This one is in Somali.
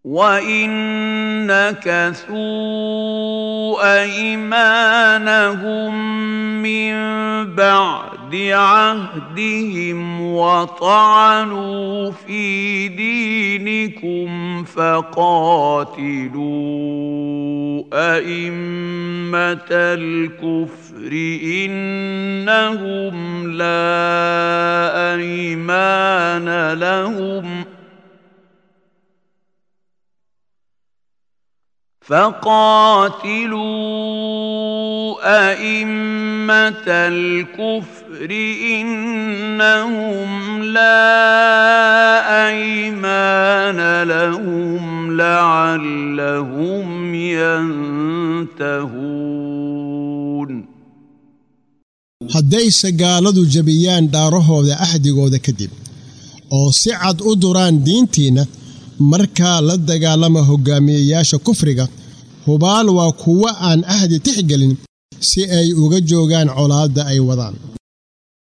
وان نكثوا ايمانهم من بعد عهدهم وطعنوا في دينكم فقاتلوا ائمه الكفر انهم لا ايمان لهم فقاتلوا ائمه الكفر انهم لا ايمان لهم لعلهم ينتهون haddayse gaaladu jebiyaan dhaarahooda axdigooda kadib oo si cad u duraan diintiinna markaa la dagaalama hoggaamiyeyaasha kufriga hubaal waa kuwo aan ahdi tixgelin si ay uga joogaan colaadda ay wadaan